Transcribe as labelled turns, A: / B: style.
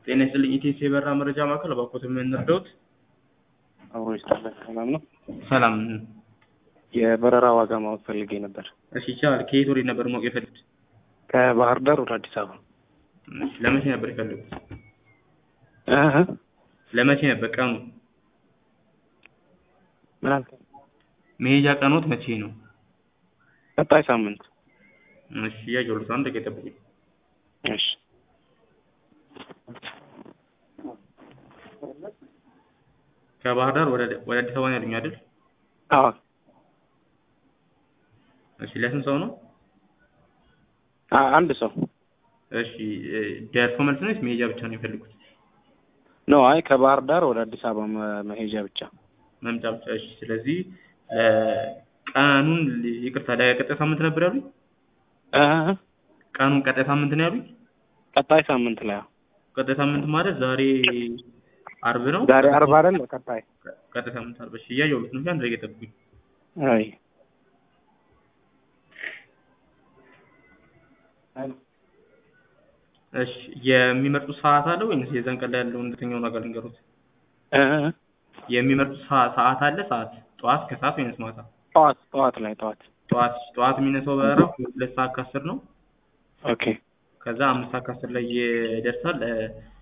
A: ጤና ይስጥልኝ ኢቴስ የበራ መረጃ ማዕከል እባክዎት የምንረዳዎት?
B: አብሮ ይስጥልን። ሰላም ነው።
A: ሰላም
B: የበረራ ዋጋ ማወቅ ፈልጌ ነበር።
A: እሺ ይቻላል። ከየት ወዴት ነበር ማወቅ የፈለጉት?
B: ከባህር ዳር ወደ አዲስ አበባ።
A: እሺ ለመቼ ነበር የፈለጉት?
B: እህ
A: ለመቼ ነበር ቀኑ?
B: ምን አልከኝ?
A: መሄጃ ቀኖት መቼ ነው?
B: ቀጣይ ሳምንት።
A: እሺ እያየሁልዎት አንድ ደቂቃ ይጠብቁኝ።
B: እሺ
A: ከባህር ዳር ወደ ወደ አዲስ አበባ ነው ያሉኝ አይደል?
B: አዎ
A: እሺ ለስንት ሰው ነው?
B: አ- አንድ ሰው
A: እሺ እ፣ ደርሶ መልስ ነው ወይስ መሄጃ ብቻ ነው የፈለጉት?
B: ነው። አይ ከባህር ዳር ወደ አዲስ አበባ መ- መሄጃ ብቻ።
A: መምጫ ብቻ። እሺ ስለዚህ እ፣ ቀኑን ል- ይቅርታ ለቀጣይ ሳምንት ነበር ያሉኝ?
B: እህ
A: ቀኑን ቀጣይ ሳምንት ነው ያሉኝ?
B: ቀጣይ ሳምንት ላይ አዎ።
A: ቀጣይ ሳምንት ማለት ዛሬ አርብ ነው።
B: ዛሬ አርባ አይደል? ቀጣይ
A: ቀጣይ ሳምንት አርብ። እሺ እያየሁልዎት ነው። አንድ ደቂቃ ይጠብቁኝ።
B: አይ
A: እሺ የሚመርጡት ሰዓት አለ ወይስ የዛን ቀን ላይ ያለውን እንደተኛውን ነገር ልንገሩት?
B: እህ
A: የሚመርጡት ሰዓ- ሰዓት አለ ሰዓት ጠዋት ከሰዓት ወይስ ማታ?
B: ጠዋት ጠዋት ላይ ጠዋት።
A: ጠዋት ጠዋት የሚነሳው በረራ ሁለት ሰዓት ከአስር ነው።
B: ኦኬ
A: ከዛ አምስት ሰዓት ከአስር ላይ ይደርሳል። እ፣